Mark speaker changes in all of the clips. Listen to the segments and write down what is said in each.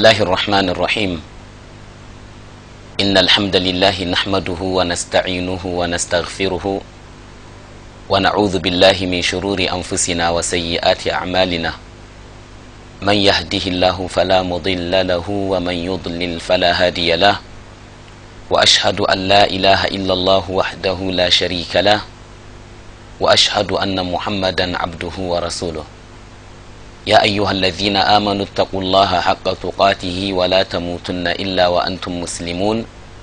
Speaker 1: الله الرحمن الرحيم إن الحمد لله نحمده ونستعينه ونستغفره ونعوذ بالله من شرور أنفسنا وسيئات أعمالنا من يهده الله فلا مضل له ومن يضلل فلا هادي له وأشهد أن لا إله إلا الله وحده لا شريك له وأشهد أن محمدا عبده ورسوله يا أيها الذين آمنوا اتقوا الله حق تقاته ولا تموتن إلا وأنتم مسلمون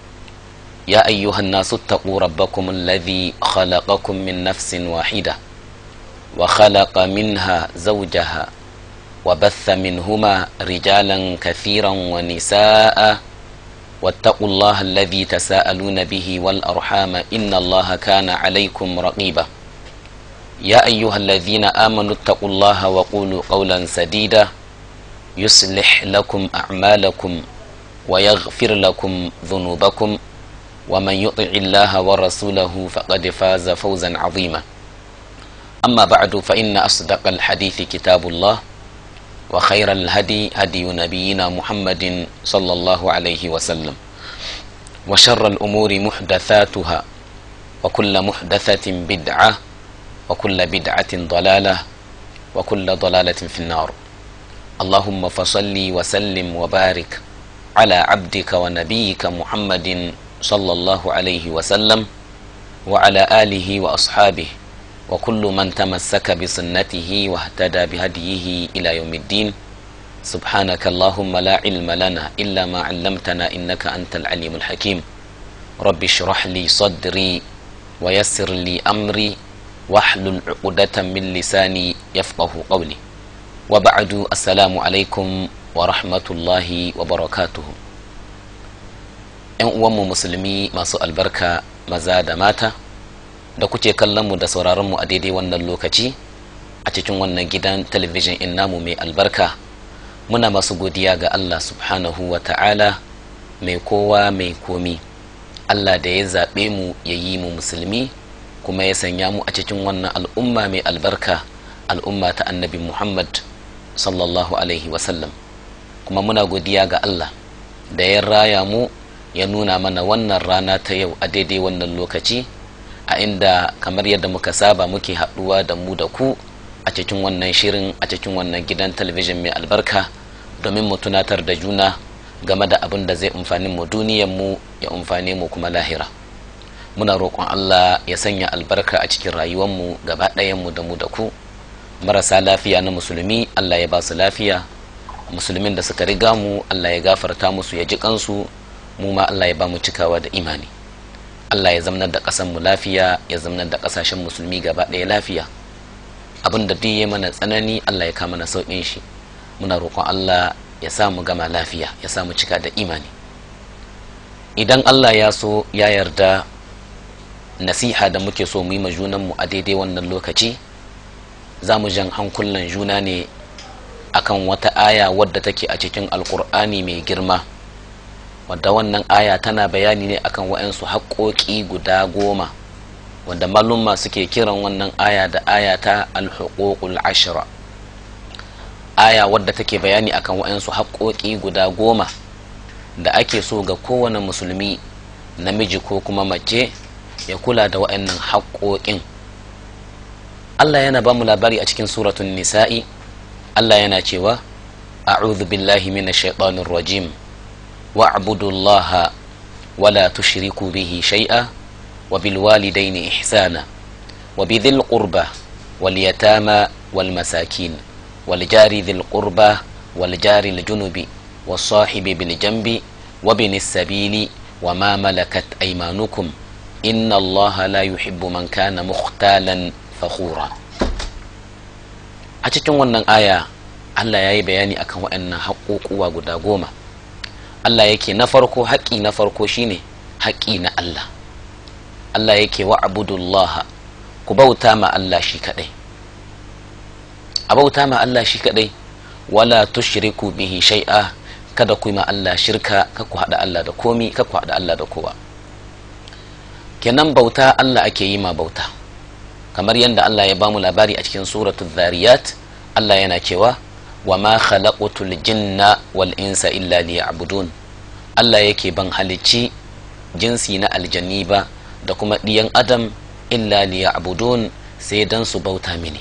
Speaker 1: يا أيها الناس اتقوا ربكم الذي خلقكم من نفس واحدة وخلق منها زوجها وبث منهما رجالا كثيرا ونساء واتقوا الله الذي تساءلون به والأرحام إن الله كان عليكم رقيبا يا أيها الذين آمنوا اتقوا الله وقولوا قولا سديدا يصلح لكم أعمالكم ويغفر لكم ذنوبكم ومن يطع الله ورسوله فقد فاز فوزا عظيما أما بعد فإن أصدق الحديث كتاب الله وخير الهدي هدي نبينا محمد صلى الله عليه وسلم وشر الأمور محدثاتها وكل محدثة بدعة وكل بدعة ضلالة وكل ضلالة في النار اللهم فصل وسلم وبارك على عبدك ونبيك محمد صلى الله عليه وسلم وعلى آله وأصحابه وكل من تمسك بسنته واهتدى بهديه إلى يوم الدين سبحانك اللهم لا علم لنا إلا ما علمتنا إنك أنت العليم الحكيم رب اشرح لي صدري ويسر لي أمري واحلل عقدة من لساني يفقه قولي وبعد السلام عليكم ورحمة الله وبركاته ‘yan uwanmu musulmi masu albarka maza da mata da kuke kallonmu da sauraronmu a daidai wannan lokaci a cikin wannan gidan talabijin in namu mai albarka muna masu godiya ga Allah subhanahu wa ta'ala mai kowa mai komi Allah da ya zaɓe mu ya yi mu musulmi kuma ya sanya mu a cikin wannan al'umma mai albarka al'umma ta annabi muhammad sallallahu alaihi wasallam kuma muna godiya ga allah da ya raya mu ya nuna mana wannan rana ta yau a daidai wannan lokaci a inda kamar yadda muka saba muke haɗuwa da mu da ku a cikin wannan shirin a cikin wannan gidan talabijin mai albarka domin mu tunatar da juna game da abin da zai amfani mu duniyar mu ya amfane mu kuma lahira muna roƙon Allah ya sanya albarka a cikin rayuwarmu gaba mu da mu da ku marasa lafiya na musulmi Allah ya ba su lafiya musulmin da suka riga mu Allah ya gafarta musu ya ji kansu mu ma Allah ya ba mu cikawa da imani Allah ya zamanar da ƙasar mu lafiya ya zamanar da ƙasashen musulmi gaba ɗaya lafiya abin da duk ya mana tsanani Allah ya kama na sauƙin shi muna roƙon Allah ya sa mu gama lafiya ya sa mu cika da imani idan Allah ya so ya yarda nasiha da muke so mu yi ma junanmu a daidai wannan lokaci za mu jan hankulan juna ne akan wata aya wadda take a cikin alkur'ani mai girma wadda wannan aya tana bayani ne akan wa'yansu haƙoƙi guda goma wanda malumma suke kiran wannan aya da aya ta alhuququl ashra aya wadda take bayani akan wa'yansu haƙoƙi guda goma da ake so ga kowane musulmi namiji ko kuma mace ya kula da wa'annan haƙoƙin Allah yana ba mu labari a cikin suratun nisa'i Allah yana cewa a'udhu billahi minash shaitanir rajim wa'budu Allah wa la tushriku bihi shay'a wa bil walidayni ihsana wa bidhil qurba wal yatama wal masakin wal jari dhil qurba wal jari al junubi was sahibi bil janbi wa binis sabili wa ma malakat aymanukum inna allaha la yuhibbu man kana mukhtalan fakhura a cikin wannan aya Allah ya yi bayani akan waɗannan haƙoƙuwa guda goma Allah yake na farko haƙƙi na farko shine haƙƙi na Allah Allah yake wa abudullaha ku bauta ma Allah shi kaɗai a bauta ma Allah shi kaɗai wala tushriku bihi shai'a kada ku yi ma Allah shirka ka ku haɗa Allah da komi ka ku haɗa Allah da kowa kenan bauta Allah ake yi ma bauta kamar yadda Allah ya bamu labari a cikin suratul zariyat Allah yana cewa wa ma khalaqatul jinna wal insa illa liya'budun Allah yake ban halicci jinsi na aljanni ba da kuma ɗiyan adam illa liya'budun sai dan su bauta mini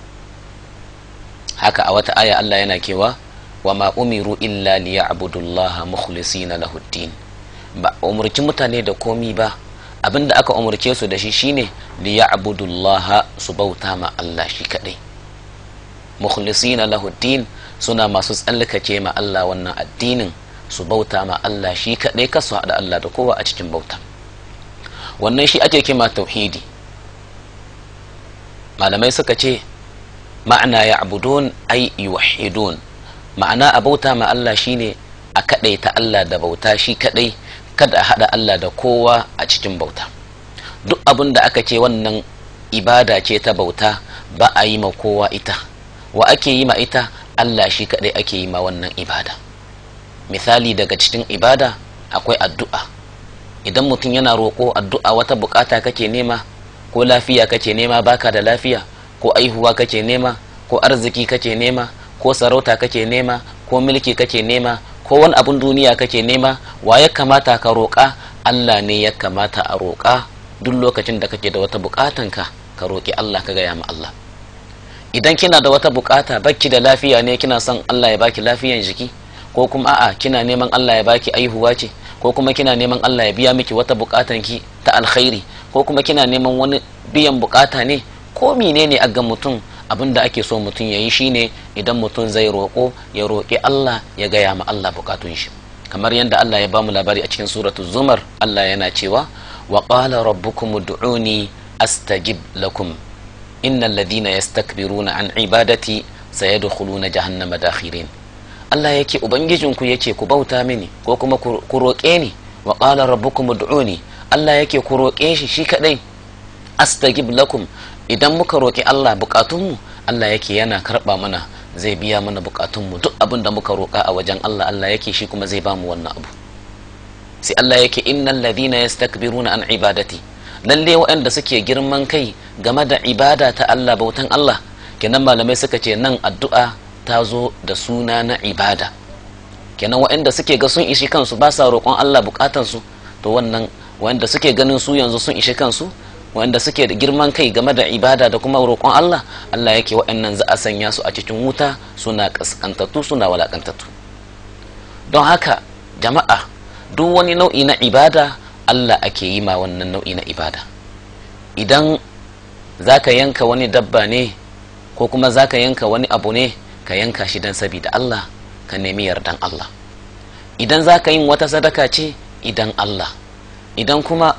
Speaker 1: haka a wata aya Allah yana kewa wa ma umiru illa liya'budullaha mukhlisina lahuddin ba umurci mutane da komi ba abinda aka umurce su da shi shine liya'budullaha su bauta ma Allah shi kadai mukhlisina lahuddin suna masu tsallakace ma Allah wannan addinin su bauta ma Allah shi kadai kasu haɗa Allah da kowa a cikin bauta wannan shi ake kima tauhidi malamai suka ce ma'ana ya abudun ai yuwahidun ma'ana a bauta ma Allah shine a kadai ta Allah da bauta shi kadai kada a haɗa Allah da kowa a cikin bauta duk abin da aka ce wannan ibada ce ta bauta ba a yi ma kowa ita wa ake yi ma ita Allah shi kadai ake yi ma wannan ibada misali daga cikin ibada akwai addu'a idan mutum yana roƙo addu'a wata bukata kake nema ko lafiya kake nema baka da lafiya ko aihuwa kake nema ko arziki kake nema ko sarauta kake nema ko mulki kake nema ko wani abun duniya kake nema wa ya kamata ka roƙa Allah ne ya kamata a roƙa duk lokacin da kake da wata buƙatanka ka roƙi Allah ka gaya ma Allah idan kina da wata buƙata bakki da lafiya ne kina son Allah ya baki lafiyan jiki ko kuma a'a kina neman Allah ya baki aihuwa ce ko kuma kina neman Allah ya biya miki wata buƙatan ki ta alkhairi ko kuma kina neman wani biyan buƙata ne ko menene a ga mutum abin da ake so mutum ya yi shine idan mutum zai roƙo ya roƙi Allah ya gaya ma Allah buƙatun shi kamar yadda Allah ya bamu labari a cikin suratul zumar Allah yana cewa wa qala rabbukum ud'uni astajib lakum innal ladina yastakbiruna an ibadati sayadkhuluna jahannama dakhirin Allah yake ubangijinku yake ku bauta mini ko kuma ku roƙe ni wa qala rabbukum ud'uni Allah yake ku roƙe shi shi kadai astajib lakum idan muka roƙi Allah bukatunmu Allah yake yana karɓa mana zai biya mana bukatunmu duk abin da muka roƙa a wajen Allah Allah yake shi kuma zai bamu wannan abu sai Allah yake innal ladina yastakbiruna an ibadati lalle waɗanda suke girman kai game da ibada ta Allah bautan Allah kenan malamai suka ce nan addu'a ta zo da suna na ibada kenan waɗanda suke ga sun ishi kansu ba sa roƙon Allah bukatansu to wannan waɗanda suke ganin su yanzu sun ishi kansu wanda suke da girman kai game da ibada da kuma roƙon Allah Allah yake waɗannan za a sanya su a cikin wuta suna kaskantattu suna walakantattu don haka jama'a duk wani nau'i na ibada Allah ake yi ma wannan nau'i na ibada idan za ka yanka wani dabba ne ko kuma za ka yanka wani abu ne ka yanka shi don sabida Allah ka nemi yardan Allah idan za ka yin wata sadaka ce idan Allah idan kuma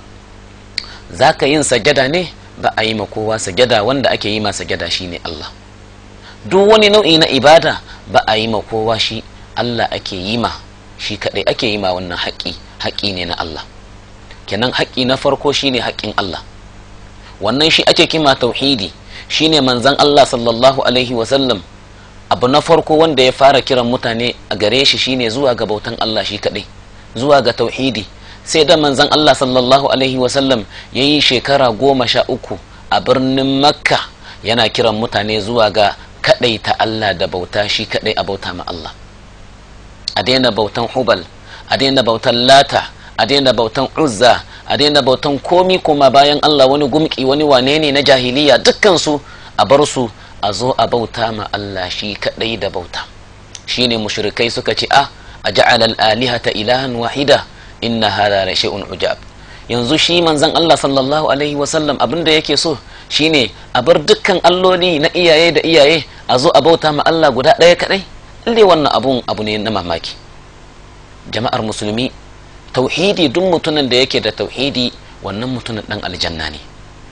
Speaker 1: za ka yin sajada ne ba a yi ma kowa sajada wanda ake yi ma sajada shi ne Allah duk wani nau'i na ibada ba a yi ma kowa shi Allah ake yi ma shi kaɗai ake yi ma wannan haƙƙi haƙƙi ne na Allah kenan haƙƙi na farko shi ne haƙƙin Allah wannan shi ake kima tauhidi shi ne manzan Allah sallallahu alaihi wasallam abu na farko wanda ya fara kiran mutane a gare shi shine zuwa ga bautan Allah shi kaɗai zuwa ga tauhidi sai da manzan Allah sallallahu Alaihi wasallam ya yi shekara goma sha uku a birnin makka yana kiran mutane zuwa ga kadai ta Allah da bauta shi kadai a bauta ma Allah a daina bautan hubal a daina bautan lata a daina bautan uzza a daina bautan komi kuma bayan Allah wani gumki wani wane ne na jahiliya dukkansu a bar su a zo a bauta ma Allah shi kadai da bauta shine mushrikai suka ce a a ja'ala al-alihata ilahan wahida inna hada la shay'un ujab yanzu shi manzon Allah sallallahu alaihi wasallam abinda yake so shine a bar dukkan alloli na iyaye da iyaye a zo a bauta ma Allah guda ɗaya kadai lalle wannan abun abu ne na mamaki jama'ar musulmi tauhidi duk mutumin da yake da tauhidi wannan mutumin dan aljanna ne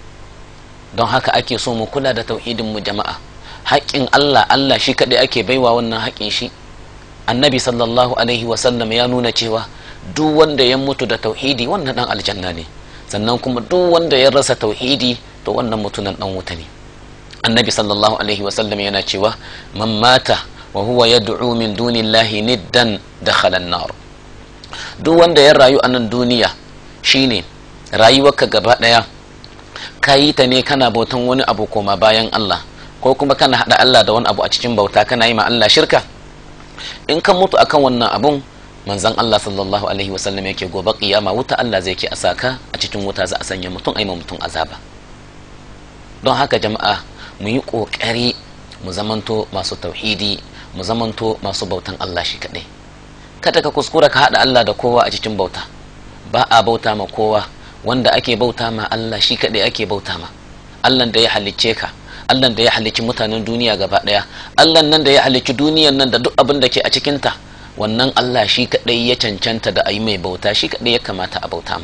Speaker 1: don haka ake so mu kula da tauhidin mu jama'a haƙƙin Allah Allah shi kadai ake baiwa wannan haƙƙin shi annabi sallallahu alaihi wasallam ya nuna cewa duk wanda ya mutu da tauhidi wannan dan aljanna ne sannan kuma duk wanda ya rasa tauhidi to wannan mutunan dan wuta ne annabi sallallahu alaihi wasallam yana cewa man mata wa huwa yad'u min dunillahi niddan dakhala an-nar duk wanda ya rayu a nan duniya shine rayuwarka gaba daya ka yi ta ne kana bautan wani abu koma bayan Allah ko kuma kana hada Allah da wani abu a cikin bauta kana yi ma Allah shirka in kan mutu akan wannan abun manzon Allah sallallahu alaihi wasallam yake gobe kiyama wuta Allah zai ke a saka a cikin wuta za a sanya mutum aima mutum azaba don haka jama'a mu yi kokari mu zamanto masu tauhidi mu zamanto masu bautan Allah shi kadai kada ka kuskura ka hada Allah da kowa a cikin bauta ba a bauta ma kowa wanda ake bauta ma Allah shi kadai ake bauta ma Allah da ya halicce ka Allah da ya halicci mutanen duniya gaba daya Allah nan da ya halicci duniyan nan da duk abin da ke a cikinta wannan Allah shi kadai ya cancanta da ayi mai bauta shi kadai ya kamata a bauta ma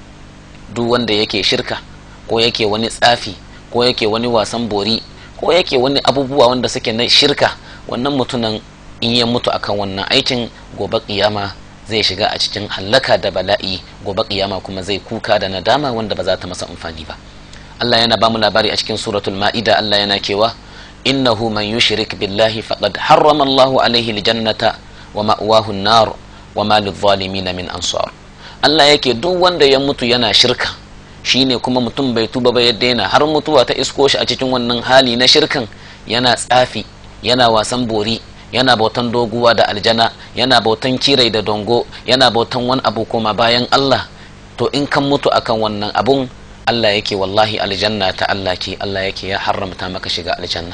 Speaker 1: duk wanda yake shirka ko yake wani tsafi ko yake wani wasan bori ko yake wani abubuwa wanda suke na shirka wannan mutunan in ya mutu akan wannan aikin gobe kiyama zai shiga a cikin hallaka da bala'i gobe kiyama kuma zai kuka da nadama wanda ba za ta masa amfani ba Allah yana bamu labari a cikin suratul ma'ida Allah yana cewa innahu man yushrik billahi faqad harrama Allahu alaihi aljannata wa ma'wahu an-nar wa ma lidh-dhalimin min ansar Allah yake duk wanda ya mutu yana shirka shine kuma mutum bai tuba ba ya daina har mutuwa ta isko shi a cikin wannan hali na shirkan yana tsafi yana wasan bori yana bautan doguwa da aljana yana bautan kirai da dongo yana bautan wani abu koma bayan Allah to in kan mutu akan wannan abun Allah yake wallahi aljanna ta Allah ke Allah yake ya haramta maka shiga aljanna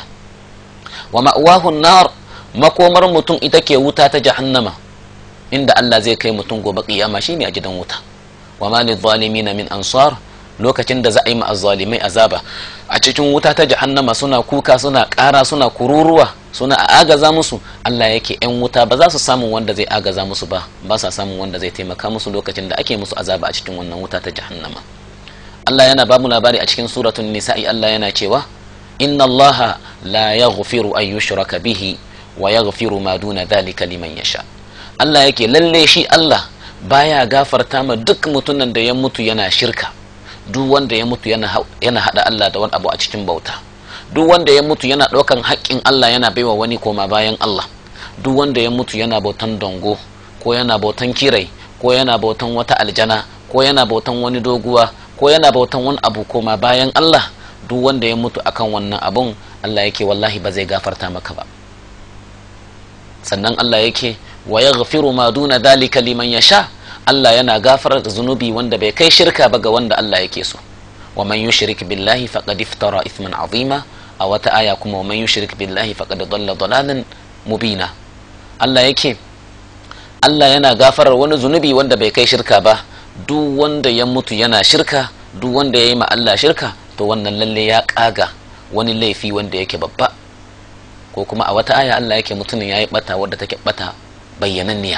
Speaker 1: wa ma'wahu nar makomar mutum ita ke wuta ta jahannama inda Allah zai kai mutum gobe kiyama shine a gidan wuta wa ma lidh-dhalimin min ansar lokacin da za a yi ma azzalimai azaba a cikin wuta ta jahannama suna kuka suna ƙara suna kururuwa suna a agaza musu Allah yake yan wuta ba za su samu wanda zai agaza musu ba ba sa samun wanda zai taimaka musu lokacin da ake musu azaba a cikin wannan wuta ta jahannama Allah yana ba mu labari a cikin suratul nisa'i Allah yana cewa inna Allah la yaghfiru an yushraka bihi wa yaghfiru ma duna dhalika liman yasha Allah yake lalle shi Allah baya gafarta ma duk mutumin da ya mutu yana shirka duk wanda ya mutu yana hada Allah da wani abu a cikin bauta duk wanda ya mutu yana ɗaukan haƙƙin Allah yana baiwa wani koma bayan Allah duk wanda ya mutu yana bautan dongo ko yana bautan kirai ko yana bautan wata aljana ko yana bautan wani doguwa ko yana bautan wani abu koma bayan Allah duk wanda ya mutu akan wannan abun Allah yake wallahi ba zai gafarta maka ba sannan Allah yake wa yaghfiru ma duna dhalika liman yasha Allah yana gafarar da zunubi wanda bai kai shirka ba ga wanda Allah yake so wa man yushrik billahi faqad iftara ithman azima a wata aya kuma wa man yushrik billahi faqad dalla dalalan mubina Allah yake Allah yana gafarar wani zunubi wanda bai kai shirka ba duk wanda ya mutu yana shirka duk wanda ya yi ma Allah shirka to wannan lalle ya kaga wani laifi wanda yake babba ko kuma a wata aya Allah yake mutumin ya yi bata wadda take bata bayyananniya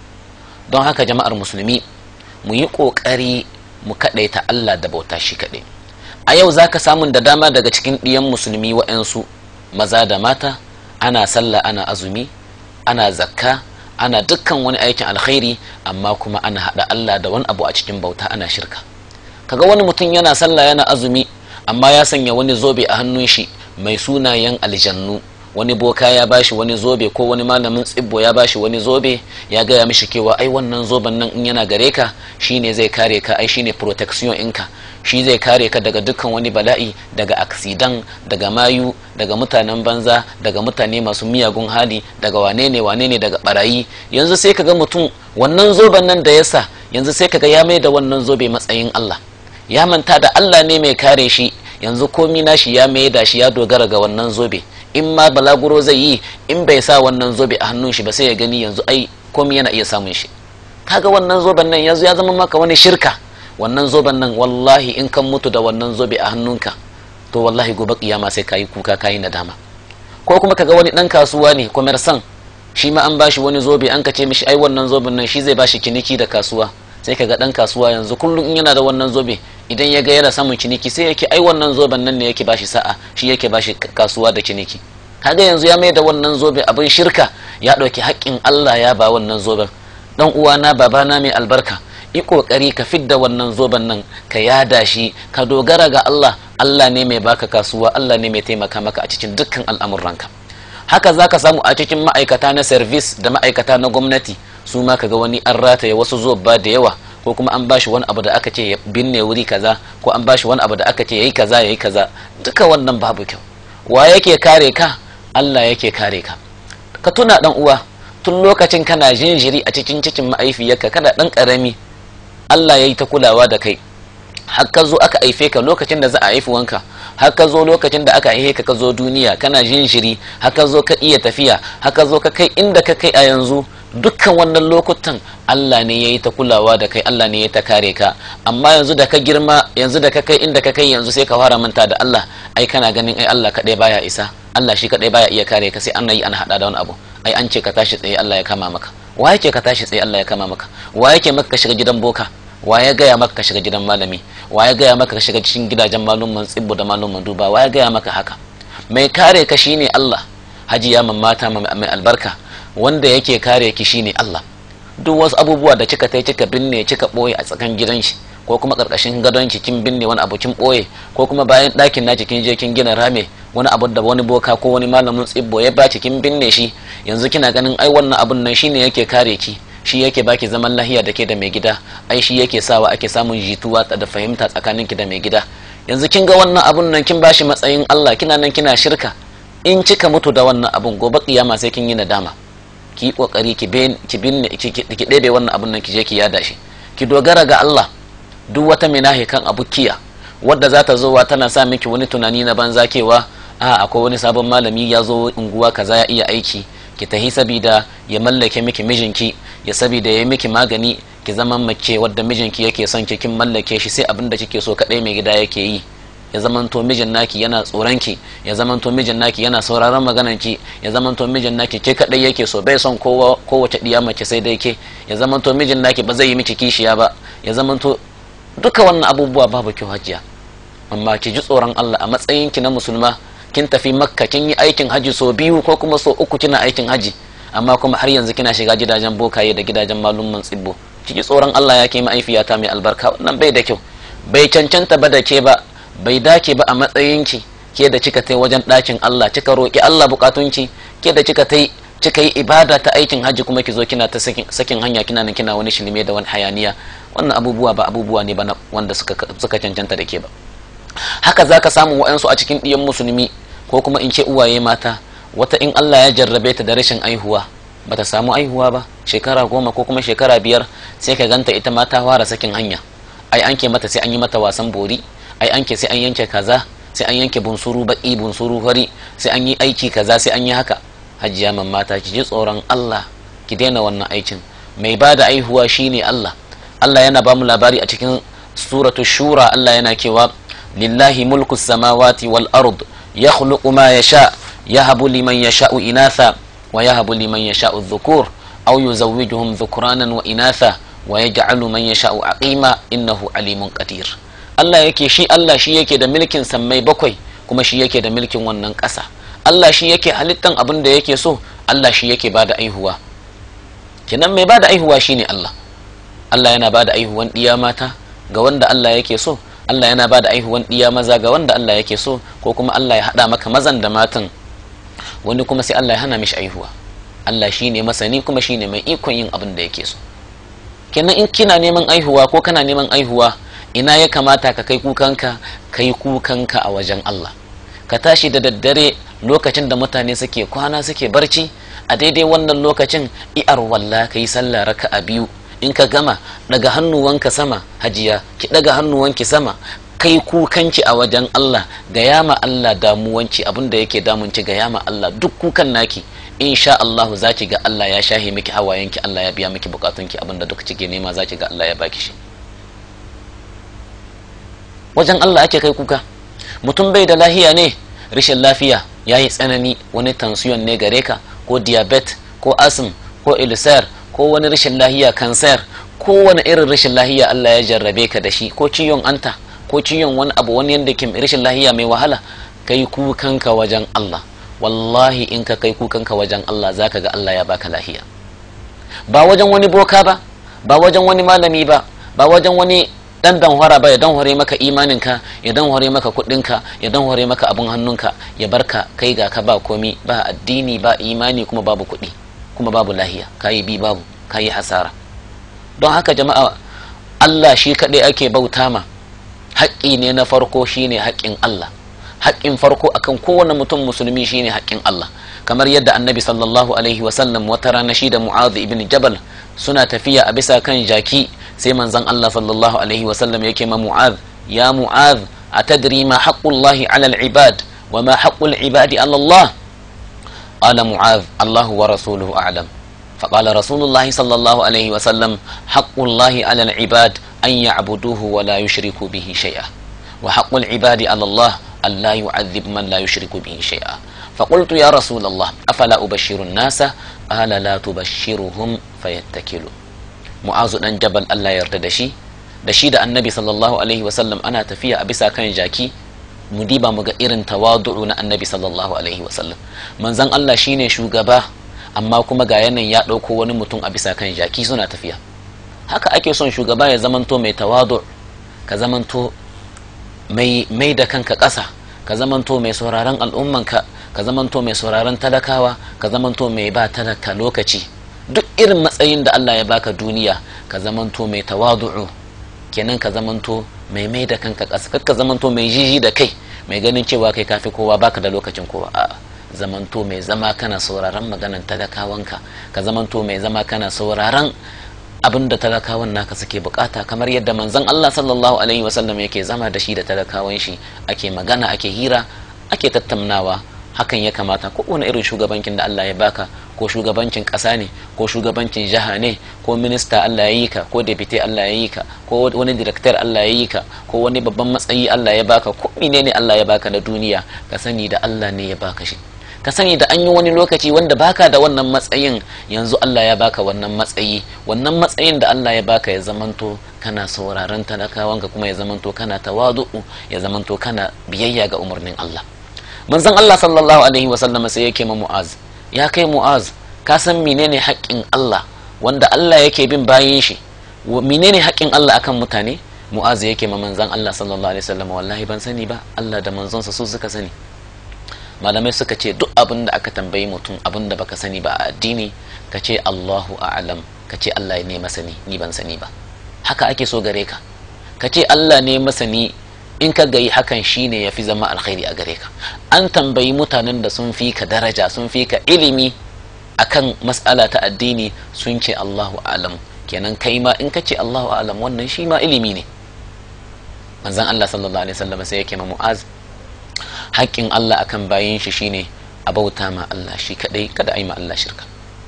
Speaker 1: don haka jama'ar musulmi mu yi ƙoƙari mu kaɗaita Allah da bauta shi kaɗai a yau za ka samun da dama daga cikin ɗiyan musulmi wa'yansu maza da mata ana sallah ana azumi ana zakka ana dukkan wani aikin alkhairi amma kuma ana haɗa Allah da wani abu a cikin bauta ana shirka kaga wani mutum yana sallah yana azumi amma ya sanya wani zobe a hannun shi mai sunayen aljannu wani boka ya bashi wani zobe ko wani malamin tsibbo ya bashi wani zobe ya gaya mishi kewa ai wannan zoben nan in yana gare ka shine zai kare ka ai shine protection inka shi zai kare ka daga dukkan wani bala'i daga aksidan daga mayu daga mutanen banza daga mutane masu miyagun hali daga wane ne wane ne daga barayi yanzu sai kaga mutum wannan zoben nan da yasa yanzu sai kaga ya mai da wannan zobe matsayin Allah ya manta da Allah ne mai kare shi yanzu komi nashi ya mai da shi ya dogara ga wannan zobe in ma balaguro zai yi in bai sa wannan zobe a hannun shi ba sai ya gani yanzu ai komi yana iya samun shi kaga wannan zoben nan yanzu ya zama maka wani shirka wannan zoben nan wallahi in kan mutu da wannan zobe a hannunka to wallahi gobe kiyama sai kayi kuka kayi nadama ko kuma kaga wani dan kasuwa ne commerçant shi ma an bashi wani zobe an kace mishi ai wannan zoben nan shi zai bashi kiniki da kasuwa sai kaga dan kasuwa yanzu kullum in yana da wannan zobe idan ya ga yana samun ciniki sai yake ai wannan zoben nan ne yake bashi sa'a shi yake bashi kasuwa da ciniki kaga yanzu ya mai da wannan zobe abin shirka ya ɗauki haƙƙin Allah ya ba wannan zoben dan uwana babana mai albarka yi kokari ka fidda wannan zoben nan ka yada shi ka dogara ga Allah Allah ne mai baka kasuwa Allah ne mai taimaka maka a cikin dukkan al'amuranka haka zaka samu a cikin ma'aikata na service da ma'aikata na gwamnati su ma kaga wani an rataye wasu zobba da yawa ko kuma an bashi wani abu da aka ce ya binne wuri kaza ko an bashi wani abu da aka ce yayi kaza yayi kaza duka wannan babu kyau wa yake kare ka Allah yake kare ka ka tuna dan uwa tun lokacin kana jinjiri a cikin cikin ma'aifiyarka kana dan karami Allah ya yi ta kulawa da kai har ka zo aka haife ka lokacin da za a haifi wanka har ka zo lokacin da aka haife ka ka zo duniya kana jinjiri har ka zo ka iya tafiya har ka zo ka kai inda ka kai a yanzu dukkan wannan lokutan Allah ne ya yi ta kulawa da kai Allah ne ya ta kare ka amma yanzu da ka girma yanzu da ka kai inda ka kai yanzu sai ka fara manta da Allah ai kana ganin ai Allah kadai baya isa Allah shi kadai baya iya kare ka sai an yi an hada da wani abu ai an ce ka tashi tsaye Allah ya kama maka wa yake ka tashi tsaye Allah ya kama maka wa yake maka ka shiga gidan boka wa ya gaya maka ka shiga gidan malami wa ya gaya maka ka shiga cikin gidajen malumman tsibbu da malumman duba wa ya gaya maka haka mai kare ka shine Allah hajiya mata mai albarka wanda yake kare ki shine Allah duk wasu abubuwa da kika tai kika binne kika boye a tsakan gidan shi ko kuma karkashin gadon ki kin binne wani abu kin boye ko kuma bayan ɗakin naki kin je kin gina rame wani abu da wani boka ko wani malamin tsibbo ya baci kin binne shi yanzu kina ganin ai wannan abun nan shine yake kare ki shi yake baki zaman lahiya da ke da mai gida ai shi yake sawa ake samun jituwa da fahimta tsakanin ki da mai gida yanzu kin ga wannan abun nan kin bashi matsayin Allah kina nan kina shirka in kika mutu da wannan abun gobe kiyama sai kin yi nadama ki yi kokari ki binne ki ɗebe wannan abun nan ki je ki yada shi ki dogara ga Allah duk wata minahi kan abukiya wadda za ta zowa tana sa miki wani tunani na banza kewa a akwai wani sabon malami ya zo unguwa kaza ya iya aiki ki tahi sabida ya mallake miki mijinki ya sabida ya yi miki magani ki zama mace wadda mijinki yake son ki kin mallake shi sai abin da kike so kadai mai gida yake yi ya zamanto mijin naki yana tsoron ki ya zamanto mijin naki yana sauraron maganar ki ya zamanto mijin naki ke kadai yake so bai son kowa kowace diya mace sai dai ke ya zamanto mijin naki ba zai yi miki kishiya ba ya zamanto duka wannan abubuwa babu kyau hajiya amma ki ji tsoron Allah a matsayin ki na musulma kin tafi makka kin yi aikin haji so biyu ko kuma so uku kina aikin haji amma kuma har yanzu kina shiga gidajen bokaye da gidajen malumman tsibbo ki ji tsoron Allah ya ke ma'aifiyata mai albarka wannan bai da kyau bai cancanta ba da ke ba bai dace ba a matsayinki ke da kika tai wajen ɗakin Allah kika roƙi Allah bukatunki ke da kika tai kika yi ibada ta aikin hajji kuma ki zo kina ta sakin hanya kina nan kina wani shilme da wani hayaniya wannan abubuwa ba abubuwa ne ba wanda suka suka cancanta da ke ba haka zaka samu wa'ansu a cikin ɗiyan musulmi ko kuma in ce uwaye mata wata in Allah ya jarrabe ta da rashin aihuwa bata samu aihuwa ba shekara goma ko kuma shekara biyar sai ka ganta ita ma ta fara sakin hanya ai an ke mata sai an yi mata wasan bori ai an ke sai an yanke kaza sai an yanke bunsuru baki bunsuru fari sai an yi aiki kaza sai an yi haka hajiya man mata ki ji tsoron Allah ki daina wannan aikin mai ba da aihuwa shine Allah Allah yana ba mu labari a cikin suratu shura Allah yana cewa lillahi mulku samawati wal ard yakhluqu ma yasha yahabu liman yasha'u inatha wa yahabu liman yasha'u dhukur aw yuzawwijuhum dhukranan wa inatha wa yaj'alu man yasha'u aqima innahu alimun qadir Allah yake shi Allah shi yake da milkin sammai bakwai kuma shi yake da milkin wannan ƙasa Allah shi yake halittan abin da yake so Allah shi yake bada aihuwa kenan mai bada aihuwa shine Allah Allah yana bada aihuwan ɗiya mata ga wanda Allah yake so Allah yana bada aihuwan ɗiya maza ga wanda Allah yake so ko kuma Allah ya haɗa maka mazan da matan wani kuma sai Allah ya hana mishi aihuwa Allah shine masani kuma shine mai ikon yin abin da yake so kenan in kina neman aihuwa ko kana neman aihuwa ina ya kamata ka kai kukanka kai kukanka a wajen Allah ka tashi da daddare lokacin da mutane suke kwana suke barci a daidai wannan lokacin i'ar walla ka yi sallah raka a biyu in ka gama daga hannuwanka sama hajiya ki daga hannuwanki sama kai kukanki a wajen Allah ga yama Allah damuwanki abinda yake damunci ga yama Allah duk kukan naki insha Allah za ki ga Allah ya shahe miki hawayenki Allah ya biya miki bukatunki abinda duk kike nema za ki ga Allah ya baki shi wajen Allah ake kai kuka mutum bai da lahiya ne rashin lafiya ya yi tsanani wani tansiyon ne gare ka ko diabet ko asm ko ulcer ko wani rashin lahiya kansar ko wani irin rashin lahiya Allah ya jarrabe ka da shi ko ciwon anta ko ciwon wani abu wani yadda ke rashin lahiya mai wahala kai kukanka wajen Allah wallahi in ka kai kukanka wajen Allah zaka ga Allah ya baka lahiya ba wajen wani boka ba ba wajen wani malami ba ba wajen wani dan danhwara ba ya danhware maka imaninka ya danhware maka kudinka ya danhware maka abun hannunka ya barka kai ga ka ba komi ba addini ba imani kuma babu kudi kuma babu lahiya kayi bi babu kayi hasara don haka jama'a Allah shi kaɗai ake bauta ma haƙƙi ne na farko shine haƙƙin Allah haƙƙin farko akan kowane mutum musulmi shine haƙƙin Allah kamar yadda annabi sallallahu alaihi wasallam wata rana shi da mu'adh ibn jabal suna tafiya a bisa kan jaki sai manzon Allah sallallahu alaihi wasallam yake ma mu'adh ya mu'adh atadri ma haqqullahi ala al-ibad wa ma haqqul ibadi ala Allah qala mu'adh Allah wa rasuluhu a'lam فقال رسول الله صلى الله عليه وسلم حق الله على العباد أن يعبدوه ولا يشركوا به شيئا وحق العباد على الله أن لا يعذب من لا يشرك به شيئا فقلت يا رسول الله أفلا أبشر الناس قال لا تبشرهم فيتكلوا معاذ بن جبل الله يرتدى شي da shi da annabi sallallahu alaihi wasallam ana tafiya a bisa kan jaki mu diba mu ga irin tawadu'u na annabi sallallahu alaihi wasallam manzon Allah shine shugaba amma kuma ga yanayin ya ɗauko wani mutum a bisa kan jaki suna tafiya haka ake son shugaba ya zamanto mai tawadu ka zamanto mai mai da kanka ƙasa ka zamanto mai sauraron al'ummanka ka zamanto mai sauraron talakawa ka zamanto mai ba talaka lokaci duk irin matsayin da Allah ya baka duniya ka zamanto mai tawadu'u kenan ka zamanto mai mai da kanka ƙasa ka zamanto mai jiji da kai mai ganin cewa kai kafi kowa baka da lokacin kowa a'a zamanto mai zama kana sauraron maganan talakawanka ka zamanto mai zama kana sauraron abin da talakawan naka suke bukata kamar yadda manzon Allah sallallahu alaihi wasallam yake zama da shi da talakawan shi ake magana ake hira ake tattaunawa hakan ya kamata ko wani irin shugabancin da Allah ya baka ko shugabancin ƙasa ne ko shugabancin jiha ne ko minista Allah ya yi ka ko deputy Allah ya yi ka ko wani director Allah ya yi ka ko wani babban matsayi Allah ya baka ko menene Allah ya baka na duniya ka sani da Allah ne ya baka shi ka sani da an yi wani lokaci wanda baka da wannan matsayin yanzu Allah ya baka wannan matsayi wannan matsayin da Allah ya baka ya zamanto kana sauraron talakawanka kuma ya zamanto kana tawadu'u ya zamanto kana biyayya ga umarnin Allah manzon Allah sallallahu alaihi wa sallam sai yake ma Mu'az ya kai Mu'az ka san menene haƙƙin Allah wanda Allah yake bin bayin shi menene haƙƙin Allah akan mutane Mu'az yake ma manzon Allah sallallahu alaihi wa sallam wallahi ban sani ba Allah da manzonsa su suka sani malamai suka ce duk abin da aka tambayi mutum abin da baka sani ba a addini ka ce Allahu a'lam ka ce Allah ne masani ni ban sani ba haka ake so gare ka ka ce Allah ne masani in ka gayi hakan shine yafi zama alkhairi a gare ka an tambayi mutanen da sun fi ka daraja sun fi ka ilimi akan mas'ala ta addini sun ce Allahu a'lam kenan kai ma in ka ce Allahu a'lam wannan shi ma ilimi ne manzon Allah sallallahu alaihi wasallam sai yake ma Mu'az haƙƙin Allah akan bayan shi shine a bauta ma Allah shi kadai kada a yi ma Allah shirka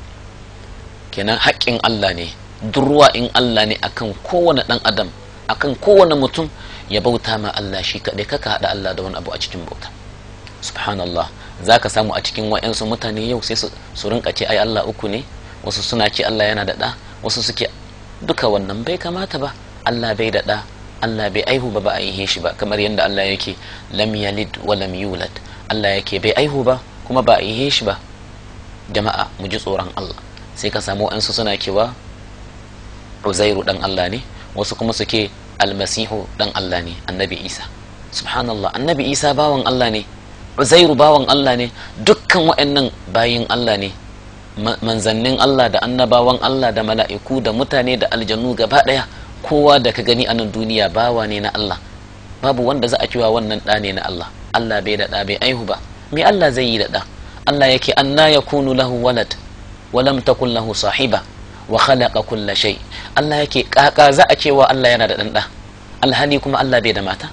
Speaker 1: kenan haƙƙin Allah ne durwa in Allah ne akan kowane ɗan adam akan kowane mutum ya bauta ma Allah shi kadai kaka haɗa Allah da wani abu a cikin bauta subhanallah za ka samu a cikin wa'yansu mutane yau sai su rinka ce ai Allah uku ne wasu suna ce Allah yana da ɗa wasu suke duka wannan bai kamata ba Allah bai da ɗa Allah bai aihu ba ba a yi shi ba kamar yadda Allah yake lam yalid wa lam yulad Allah yake bai aihu ba kuma ba a yi shi ba jama'a mu ji tsoron Allah sai ka samu ansu suna cewa Uzairu dan Allah ne wasu kuma suke almasihu dan Allah ne annabi Isa subhanallah annabi Isa bawan Allah ne Uzairu bawan Allah ne dukkan waɗannan bayin Allah ne manzannin Allah da annabawan Allah da mala'iku da mutane da aljannu gaba ɗaya kowa da ka gani a nan duniya bawa ne na Allah babu wanda za a cewa wannan ɗa ne na Allah Allah bai da ɗa bai aihu ba me Allah zai yi da ɗa Allah yake anna yakunu lahu walad wa lam takun lahu sahiba wa khalaqa kulla shay Allah yake kaka za a cewa Allah yana da ɗan ɗa alhali kuma Allah bai da mata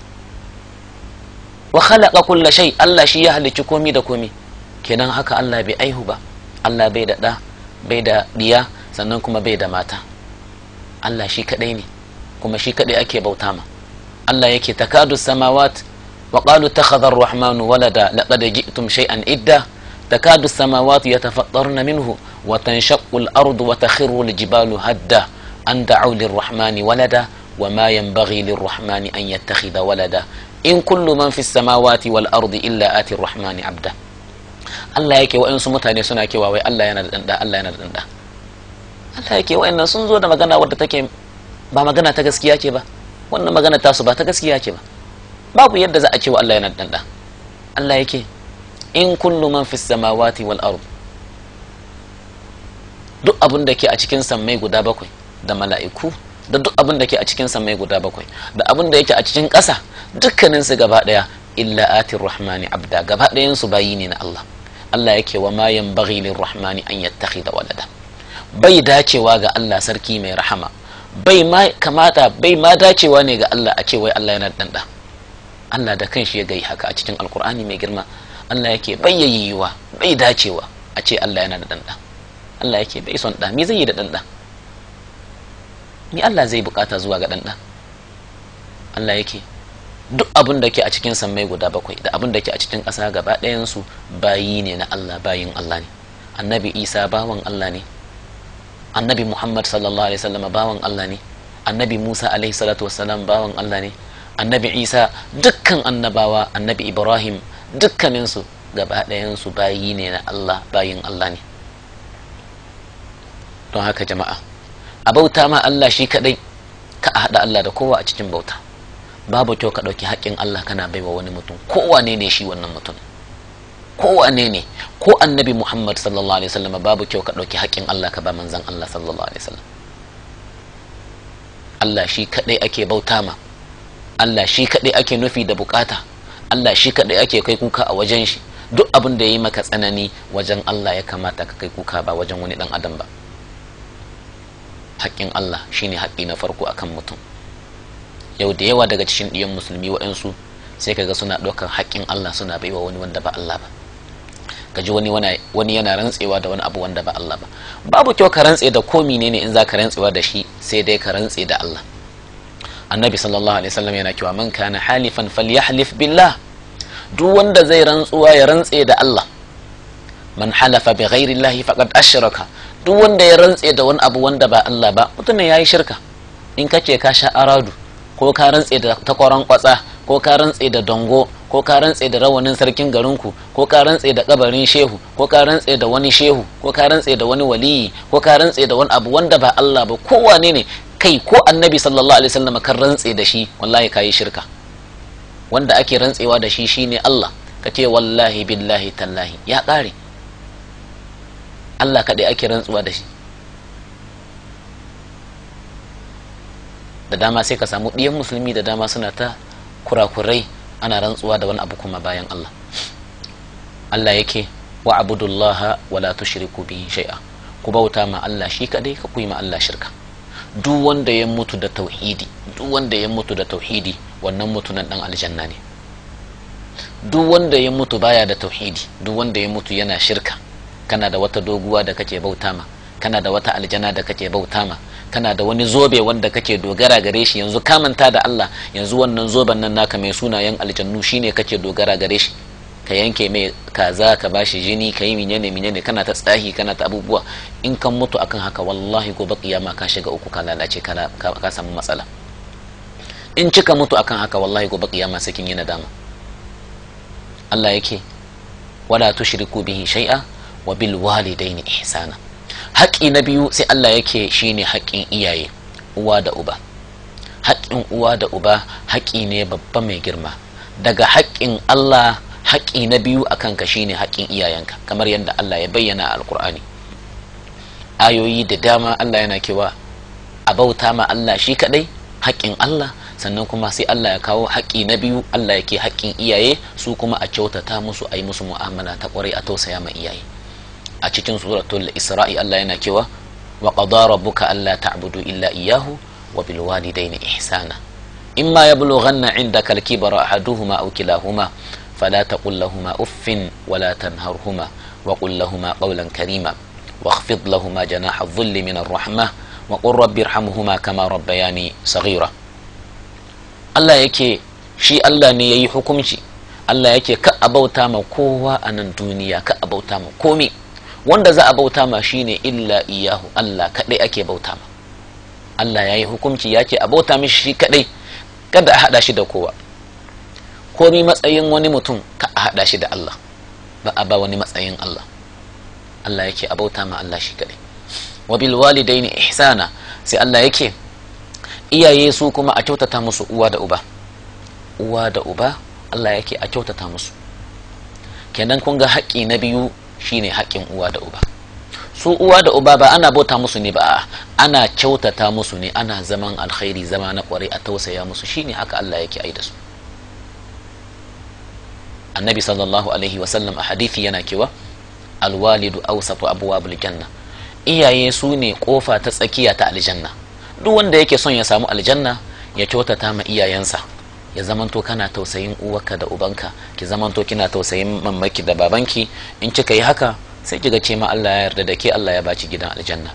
Speaker 1: wa khalaqa kulla shay Allah shi ya halicci komi da komi kenan haka Allah bai aihu ba Allah bai da ɗa bai da diya sannan kuma bai da mata Allah shi kadai ne kuma shi kadai ake bauta ma Allah yake takadu samawat wa qalu takhadha ar-rahman walada laqad ji'tum shay'an idda takadu samawat yatafattarna minhu wa tanshaqqu al-ardu wa takhiru al-jibalu hadda an da'u lir-rahman walada wa ma yanbaghi lir-rahman an yattakhidha walada in kullu man fi samawati wal ardi illa ati ar-rahman abda Allah yake wa'ansu mutane suna kewa wai Allah yana da danda Allah yana da danda Allah yake wa'annan sun zo da magana wadda take ba magana ta gaskiya ce ba wannan magana ta su ba ta gaskiya ce ba babu yadda za a ce wa Allah yana da danda Allah yake in kullu man fis samawati wal ard duk abin da ke a cikin sammai guda bakwai da mala'iku da duk abin da ke a cikin sammai guda bakwai da abin da yake a cikin ƙasa dukkanin su gaba daya illa atir rahmani abda gaba ɗayan su bayi ne na Allah Allah yake wa ma yanbaghi rahmani an yattakhidha walada bai dacewa ga Allah sarki mai rahama bai ma kamata bai ma dacewa ne ga Allah a ce wai Allah yana da ɗanɗa Allah da kanshi ya gai haka a cikin alkur'ani mai girma Allah yake bai yayyuwa bai dacewa a ce Allah yana da ɗanɗa Allah yake bai son ɗa me zai yi da ɗanɗa ni Allah zai bukata zuwa ga ɗanɗa Allah yake duk abin da ke a cikin sammai guda bakwai da abin da ke a cikin ƙasa gaba ɗayansu bayi ne na Allah bayin Allah ne annabi Isa bawan Allah ne annabi Muhammad sallallahu alaihi wasallam bawan Allah ne annabi Musa alaihi salatu wassalam bawan Allah ne annabi Isa dukkan annabawa annabi Ibrahim dukkaninsu gaba ɗayansu bayi ne na Allah bayin Allah ne don haka jama'a a bauta ma Allah shi kadai ka haɗa Allah da kowa a cikin bauta babu kyau ka ɗauki haƙƙin Allah kana baiwa wani mutum kowane ne shi wannan mutum kowane ne ko annabi Muhammad sallallahu alaihi wasallam babu kyau ka ɗauki haƙƙin Allah ka ba manzon Allah sallallahu alaihi wasallam Allah shi kadai ake bauta ma Allah shi kadai ake nufi da bukata Allah shi kadai ake kai kuka a wajen shi duk abin da ya yi maka tsanani wajen Allah ya kamata ka kai kuka ba wajen wani dan adam ba haƙƙin Allah shine haƙƙi na farko akan mutum yau da yawa daga cikin ɗiyan musulmi waɗansu sai kaga suna ɗaukar haƙƙin Allah suna baiwa wani wanda ba Allah ba kaji wani wani yana rantsewa da wani abu wanda ba Allah ba babu kyau ka rantse da ko menene in za ka rantsewa da shi sai dai ka rantse da Allah annabi sallallahu alaihi wasallam yana cewa man kana halifan falyahlif billah duk wanda zai rantsuwa ya rantse da Allah man halafa bi ghairi Allah faqad ashraka duk wanda ya rantse da wani abu wanda ba Allah ba mutumin yayi shirka in kace ka sha aradu ko ka rantse da takwaran kwatsa ko ka rantse da dongo ko ka rantse da rawanin sarkin garinku ko ka rantse da kabarin shehu ko ka rantse da wani shehu ko ka rantse da wani waliyi ko ka rantse da wani abu wanda ba Allah ba kowane ne kai ko annabi sallallahu alaihi wasallam kan rantse da shi wallahi kayi shirka wanda ake rantsewa da shi shine Allah ka ce wallahi billahi tallahi ya ƙare Allah kaɗai ake rantsuwa da shi da dama sai ka samu ɗiyan musulmi da dama suna ta kurakurai ana rantsuwa da wani abu kuma bayan Allah Allah yake wa abudullaha wala tushriku bihi shay'a ku bauta ma Allah shi kaɗai ka kuyi ma Allah shirka duk wanda ya mutu da tauhidi duk wanda ya mutu da tauhidi wannan mutunan dan aljanna ne duk wanda ya mutu baya da tauhidi duk wanda ya mutu yana shirka kana da wata doguwa da kake bauta ma kana da wata aljana da kake bauta ma kana da wani zobe wanda kake dogara gare shi yanzu ka manta da Allah yanzu wannan zoben nan naka mai sunayen aljannu shine kake dogara gare shi ka yanke mai kaza ka bashi jini ka yi minyane minyane kana ta tsahi kana ta abubuwa in kan mutu akan haka wallahi gobe kiyama ka shiga uku ka lalace ka samu matsala in cika mutu akan haka wallahi gobe kiyama sai kin yi nadama Allah yake wala tushriku bihi shay'a wa bil walidaini ihsana haƙi na biyu sai Allah yake shine haƙin iyaye uwa da uba haƙin uwa da uba haƙi ne babba mai girma daga haƙin Allah haƙi na biyu a kanka shine haƙin iyayenka kamar yadda Allah ya bayyana a alkur'ani ayoyi da dama Allah yana kewa a bauta ma Allah shi kaɗai haƙin Allah sannan kuma sai Allah ya kawo haƙi na biyu Allah yake haƙin iyaye su kuma a kyautata musu a yi musu mu'amala ta ƙwarai a tausaya ma iyaye a cikin suratul isra'i Allah yana cewa wa qada rabbuka alla ta'budu illa iyyahu wa bil walidayni ihsana imma yablughanna 'indaka al-kibara ahaduhuma aw kilahuma fala taqul lahumā uffin wa la tanharhuma wa qul lahumā qawlan karīma واخفض لهما جناح الذل من الرحمة وقل رب ارحمهما كما ربياني صغيرة Allah yake shi Allah ne ya yi hukunci Allah yake ka a bauta ma kowa a nan duniya ka a bauta ma komi wanda za a bauta ma shine illa iyahu Allah kaɗai ake bauta ma Allah ya yi hukunci ya ce a bauta mishi shi kaɗai kada a haɗa shi da kowa komi matsayin wani mutum ka a haɗa shi da Allah ba a ba wani matsayin Allah Allah yake a bauta ma Allah shi kaɗai wa bil walidaini ihsana sai Allah yake iyaye su kuma a kyautata musu uwa da uba uwa da uba Allah yake a kyautata musu kenan kun ga haƙƙi na biyu shine haƙƙin uwa da uba su uwa da uba ba ana bauta musu ne ba ana kyautata musu ne ana zaman alkhairi zama na kwarai a tausaya musu shine haka Allah yake ai da su annabi sallallahu alaihi wasallam a hadithi yana kewa alwalidu awsatu abwabul janna iyaye su ne kofa ta tsakiya ta aljanna duk wanda yake son ya samu aljanna ya kyautata ma iyayensa ya zamanto kana tausayin uwarka da ubanka ki zamanto kina tausayin mamaki da babanki in kika yi haka sai kiga ce ma Allah ya yarda da ke Allah ya baci gidan aljanna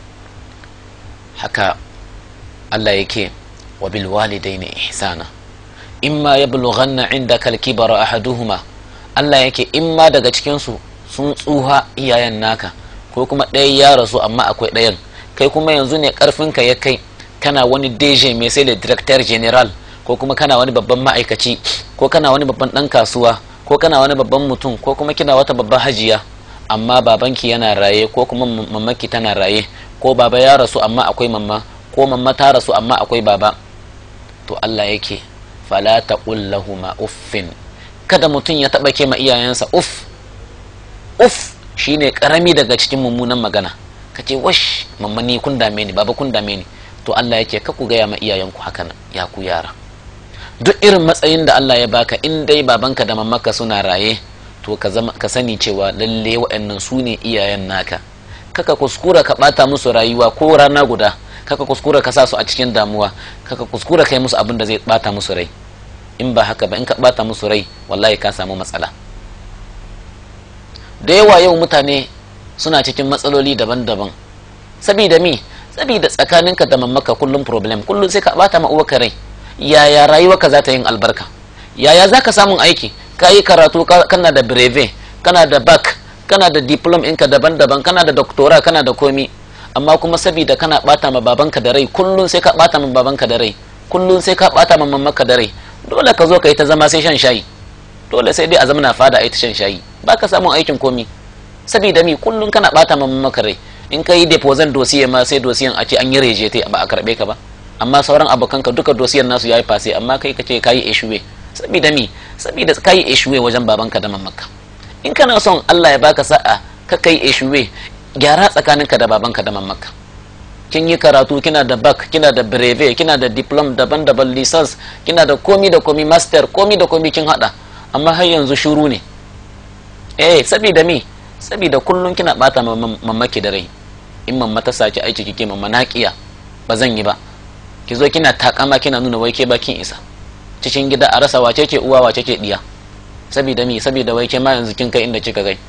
Speaker 1: haka Allah yake wa bil walidaini ihsana imma yablughanna indaka al-kibara ahaduhuma Allah yake imma daga cikin su sun tsuha iyayen naka ko kuma ɗaya ya rasu amma akwai ɗayan kai kuma yanzu ne karfinka ya kai kana wani deje mai sai da director general ko kuma kana wani babban ma'aikaci ko kana wani babban ɗan kasuwa ko kana wani babban mutum ko kuma kina wata babban hajiya amma babanki yana raye ko kuma mamaki tana raye ko baba ya rasu amma akwai mamma ko mamma ta rasu amma akwai baba to Allah yake fala taqul lahumu uffin kada mutum ya taba ke ma iyayensa uff uff shine karami daga cikin mummunan magana kace wash mamma ni kun dame ni baba kun dame ni to Allah yake ka ku gaya ma iyayenku haka ya ku yara duk irin matsayin da Allah ya baka in dai babanka da mamaka suna raye to ka zama ka sani cewa lalle waɗannan su ne iyayen naka kaka kuskura ka bata musu rayuwa ko rana guda kaka kuskura ka sa su a cikin damuwa kaka kuskura kai musu abin da zai bata musu rai in ba haka ba in ka bata musu rai wallahi ka samu matsala da yawa yau mutane suna cikin matsaloli daban-daban sabida mi sabida tsakaninka da mamaka kullum problem kullum sai ka bata ma uwaka rai yaya rayuwarka za ta yin albarka yaya za ka samun aiki ka yi karatu kana da breve kana da bac kana da diplom inka daban-daban kana da doktora kana da komi amma kuma saboda kana bata ma babanka da rai kullum sai ka bata ma babanka da rai kullum sai ka bata ma mamanka da rai dole ka zo ka yi ta zama sai shan shayi dole sai dai a zamana fada a yi ta shan shayi ba ka samun aikin komi saboda mi kullum kana bata ma mamanka rai in ka yi deposit dosiye ma sai dosiyan a ce an yi rejete ba a karbe ka ba amma sauran abokanka duka dosiyan nasu ya yi fase amma kai ka ce ka yi eshuwe saboda mi saboda ka yi eshuwe wajen babanka da mamanka in kana son Allah ya baka sa'a ka kai eshuwe gyara tsakaninka da babanka da mamanka kin yi karatu kina da bak kina da breve kina da diplom daban-daban lisans kina da komi da komi master komi da komi kin hada amma har yanzu shuru ne eh saboda mi saboda kullun kina bata mamaki da rai in mamma ta saki aiki kike mamma naƙiya ba zan yi ba ki zo kina takama kina nuna wai ke bakin isa cikin gida a rasa wace ce uwa wace ce diya saboda mi saboda wai ke ma yanzu kin kai inda kika kai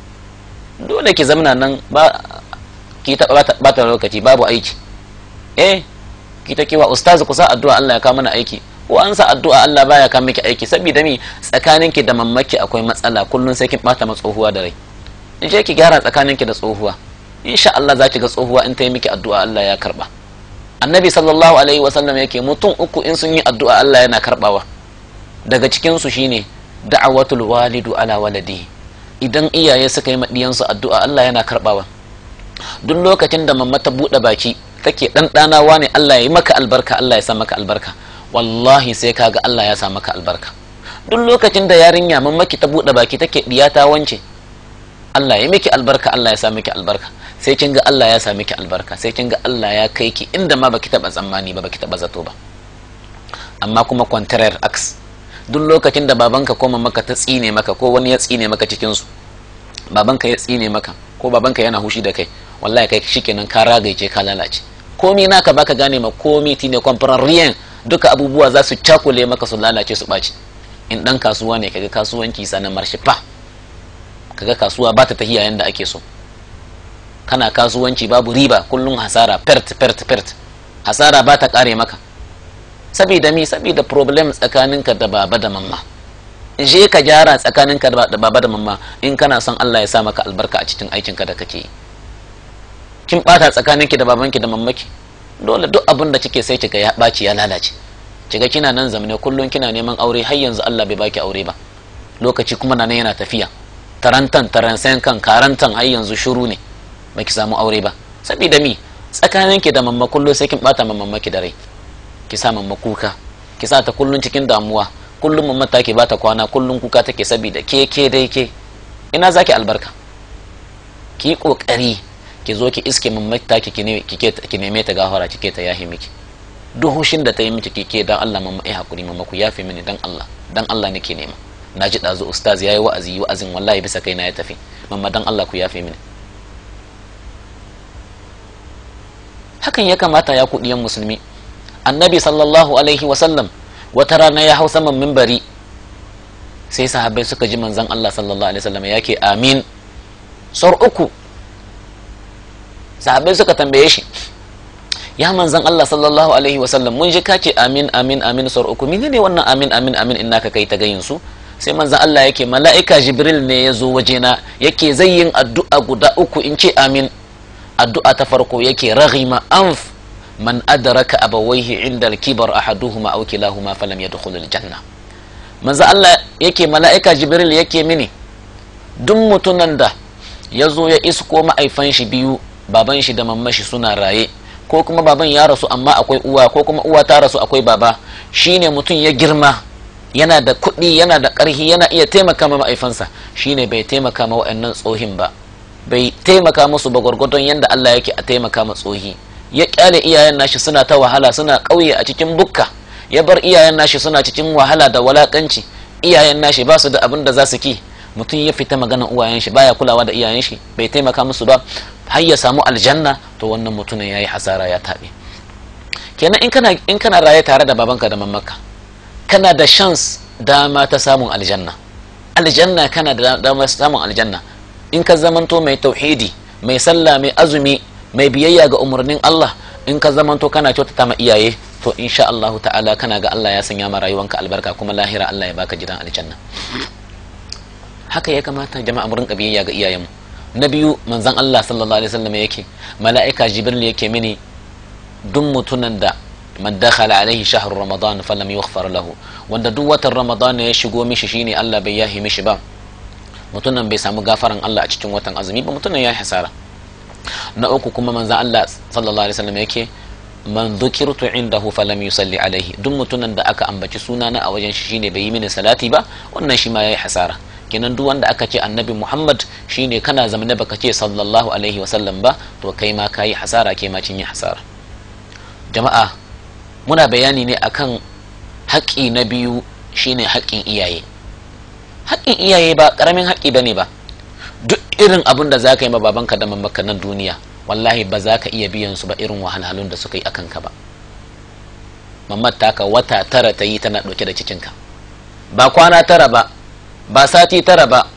Speaker 1: dole ki zamana nan ba ki ta bata lokaci babu aiki eh ki ta kiwa ustaz ku sa addu'a Allah ya kawo mana aiki ko an sa addu'a Allah baya kawo miki aiki saboda mi tsakaninki da mammaki akwai matsala kullun sai kin bata ma tsohuwa da rai in je ki gyara tsakaninki da tsohuwa insha Allah za ki ga tsohuwa in ta yi miki addu'a Allah ya karba annabi sallallahu alaihi wasallam yake mutum uku in sun yi addu'a Allah yana karbawa daga cikin su shine da'awatul walidu ala waladihi idan iyaye suka yi maɗiyansu addu'a Allah yana karbawa duk lokacin da mamma ta buɗe baki take ɗanɗanawa ne Allah ya yi maka albarka Allah ya sa maka albarka wallahi sai kaga Allah ya sa maka albarka duk lokacin da yarinya mammaki ta buɗe baki take ɗiyata wance Allah ya miki albarka Allah ya sa miki albarka sai kin ga Allah ya sa miki albarka sai kin ga Allah ya kai ki inda ma baki taba tsammani ba baki taba zato ba amma kuma contraire ax duk lokacin da babanka ko mamaka ta tsine maka ko wani ya tsine maka cikin su babanka ya tsine maka ko babanka yana hushi da kai wallahi kai shikenan ka ragaice ka lalace komi naka baka gane ma komi tine rien duka abubuwa za su cakule maka su lalace su ɓaci in ɗan kasuwa ne kaga kasuwanci sanan marshe fa kaga kasuwa ba ta tahiya yanda ake so kana kasuwanci babu riba kullum hasara pert pert pert hasara ba ta kare maka saboda mi saboda problem tsakaninka da baba da mamma je ka gyara tsakaninka da baba da mamma in kana son Allah ya sa maka albarka a cikin aikinka da kake yi kin bata tsakaninki da babanki da mammaki dole duk abin da kike sai kika ya baci ya lalace kiga kina nan zamane kullum kina neman aure har yanzu Allah bai baki aure ba lokaci kuma nan yana tafiya tarantan taransan kan karantan har yanzu shuru ne baki samu aure ba saboda mi tsakaninki da mamma kullum sai kin bata mammaki da rai ki sa mamma kuka ki sa ta kullum cikin damuwa kullum mamma take bata kwana kullum kuka take saboda ke ke dai ke ina zaki albarka ki kokari ki zo ki iske mamata ki ki neme ta gafara kike ta yahi miki duhushin da ta yi miki kike dan Allah mamma ai hakuri mamma ku yafe mini dan Allah dan Allah nake nema na ji ɗazu ustaz ya yi wa'azi wa'azin wallahi bisa kai na ya tafi mamma dan Allah ku yafe mini hakan ya kamata ya kuɗiyan musulmi annabi sallallahu alaihi wasallam wata rana ya hau saman mimbari sai sahabbai suka ji manzan Allah sallallahu alaihi wasallam yake amin sor uku sahabbai suka tambaye shi ya manzan Allah sallallahu alaihi wasallam mun ji ka ce amin amin amin sor uku menene wannan amin amin amin in naka kai ta gayin su sai manzan Allah yake mala'ika jibril ne ya zo wajena yake zai yin addu'a guda uku in ce amin addu'a ta farko yake raghima anf man adraka abawaihi inda al-kibar ahaduhuma aw kilahuma falam yadkhul al-janna manzo Allah yake mala'ika jibril yake mini duk mutunan da ya zo ya isko ma'aifan shi biyu baban shi da mamman shi suna raye ko kuma baban ya rasu amma akwai uwa ko kuma uwa ta rasu akwai baba shine mutum ya girma yana da kuɗi yana da ƙarfi yana iya taimaka ma ma'aifansa shine bai taimaka ma wa'annan tsohin ba bai taimaka musu ba gwargwadon yadda Allah yake a taimaka ma tsohi ya kyale iyayen nashi suna ta wahala suna ƙauye a cikin bukka ya bar iyayen nashi suna cikin wahala da walakanci iyayen nashi ba su da abin da za su ki mutum ya fita maganan uwayen shi baya kulawa da iyayen shi bai taimaka musu ba har ya samu aljanna to wannan mutumin yayi hasara ya taɓe kenan in kana in kana raye tare da babanka da mamanka kana da chance dama ta samun aljanna aljanna kana da dama samun aljanna in ka zamanto mai tauhidi mai sallah mai azumi mai biyayya ga umarnin Allah in ka zamanto kana kyautata ma iyaye to insha Allah ta'ala kana ga Allah ya sanya ma rayuwanka albarka kuma lahira Allah ya baka gidan aljanna haka ya kamata jama'a mu rinka biyayya ga iyayenmu na biyu manzon Allah sallallahu alaihi wasallam yake mala'ika jibril yake mini duk mutunan da man dakhala alaihi shahr ramadan falam yughfar lahu wanda duk watan ramadan ya shigo mishi shine Allah bai yahi mishi ba mutunan bai samu gafaran Allah a cikin watan azumi ba mutunan ya hasara na uku kuma manzon Allah sallallahu alaihi wasallam yake man dhukirtu indahu falam yusalli alaihi duk mutunan da aka ambaci sunana a wajen shi shine bai yi mini salati ba wannan shi ma yayi hasara kenan duk wanda aka ce annabi muhammad shine kana zamane baka ce sallallahu alaihi wasallam ba to kai ma kayi hasara kai ma cin yi hasara jama'a muna bayani ne akan haƙƙi na biyu shine haƙƙin iyaye haƙƙin iyaye ba ƙaramin haƙƙi bane ba duk irin abin da za ka yi ma babanka da mamaka nan duniya wallahi ba za ka iya biyan su ba irin wahalhalun da suka yi akan ka ba mamar taka wata tara ta yi tana ɗauke da cikinka ba kwana tara ba ba sati tara ba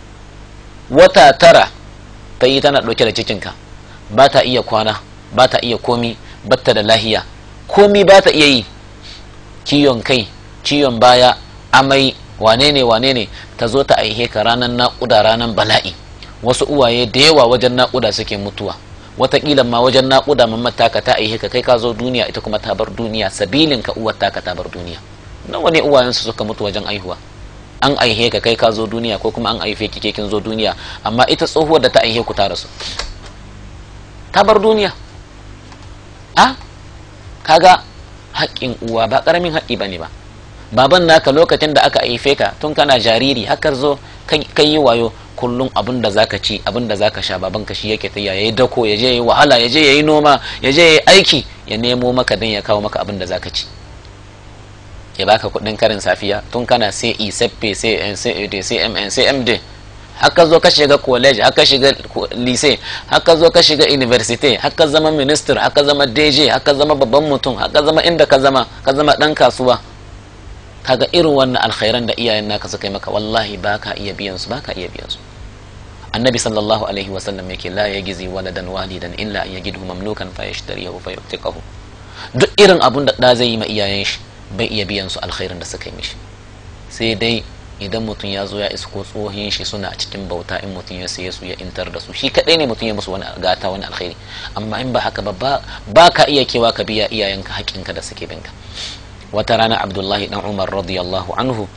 Speaker 1: wata tara ta yi tana ɗauke da cikinka ba ta iya kwana ba ta iya komi batta da lahiya komi ba ta iya yi ciwon kai ciwon baya amai wane ne wane ne ta zo ta aihe ka ranar naƙuda ranar bala'i wasu uwaye da yawa wajen naƙuda suke mutuwa watakila ma wajen naƙuda mamman taka ta aihe ka kai ka zo duniya ita kuma ta bar duniya sabilin ka uwar taka ta bar duniya nawa ne uwayensu suka mutu wajen aihuwa an aihe ka kai ka zo duniya ko kuma an aife ki kin zo duniya amma ita tsohuwar da ta aihe ku ta rasu ta bar duniya a kaga haƙƙin uwa ba ƙaramin haƙƙi bane ba baban naka lokacin da aka aife ka tun kana jariri hakar zo kai yi wayo kullum abin da zaka ci abin da zaka sha baban ka shi yake ta yayi dako ya je yayi wahala ya je yayi noma ya je yayi aiki ya nemo maka dan ya kawo maka abin da zaka ci ya baka kudin karin safiya tun kana sai i seppe sai sai sai mn sai md haka zo ka shiga college haka shiga lycée haka zo ka shiga university haka zama minister haka zama dj haka zama babban mutum haka zama inda ka zama ka zama dan kasuwa kaga irin wannan alkhairan da iyayen naka suka yi maka wallahi baka iya biyan su baka iya biyan su annabi sallallahu alaihi wa sallam yake la yagizi waladan walidan illa an yajidu mamlukan fa yashtarihu fa yu'tiqahu duk irin abun da da zai yi ma iyayen shi bai iya biyan su alkhairin da suka yi mishi sai dai idan mutum ya zo ya isko tsohin shi suna cikin bauta in mutum ya saye su ya intar da su shi kadai ne mutum ya musu wani gata wani alkhairi amma in ba haka ba ba ka iya kewa ka biya iyayenka haƙƙinka da suke binka wata rana abdullahi dan umar radiyallahu anhu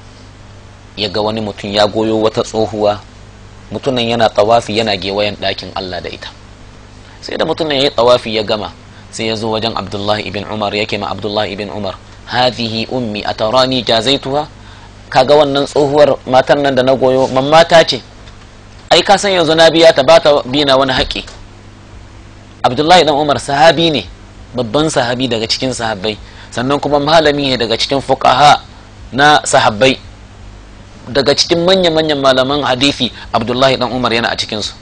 Speaker 1: ya ga wani mutum ya goyo wata tsohuwa mutumin yana tawafi yana gewayen ɗakin allah da ita sai da mutumin ya yi tawafi ya gama sai ya zo wajen abdullahi ibn umar yake ma abdullahi ibn umar hadhihi ummi atarani jazaituha kaga wannan tsohuwar matan nan da na goyo mamata ce ai ka san yanzu na biya ta bata bina wani haƙi abdullahi dan umar sahabi ne babban sahabi daga cikin sahabbai sannan kuma malami ne daga cikin fuqaha na sahabbai daga cikin manya-manyan malaman hadisi abdullahi dan umar yana a cikinsu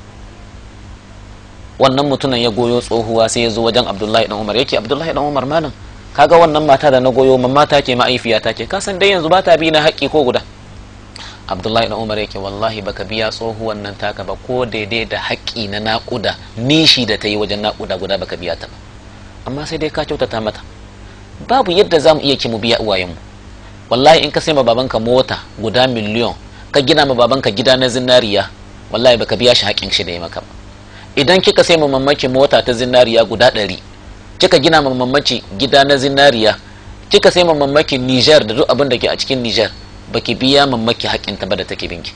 Speaker 1: wannan mutumin ya goyo tsohuwa sai ya zo wajen abdullahi dan umar yake abdullahi dan umar malam kaga wannan mata da na goyo mamma ta ke ma'aifiya ta ke kasan dai yanzu ba ta bi na haƙƙi ko guda abdullahi dan umar yake wallahi baka biya tsohuwan nan taka ba ko daidai da haƙƙi na naƙuda nishi da ta yi wajen naƙuda guda baka biya ta ba amma sai dai ka kyautata mata babu yadda za mu iya ki mu biya uwayenmu wallahi in ka sai ma babanka mota guda miliyon ka gina ma babanka gida na zinariya wallahi baka biya shi haƙƙin shi da ya maka ba idan kika sai ma mamaki mota ta zinariya guda ɗari kika gina ma mamaki gida na zinariya kika sai ma mamaki Niger da duk abin da ke a cikin Niger baki biya mamaki haƙƙin ta ba da take binki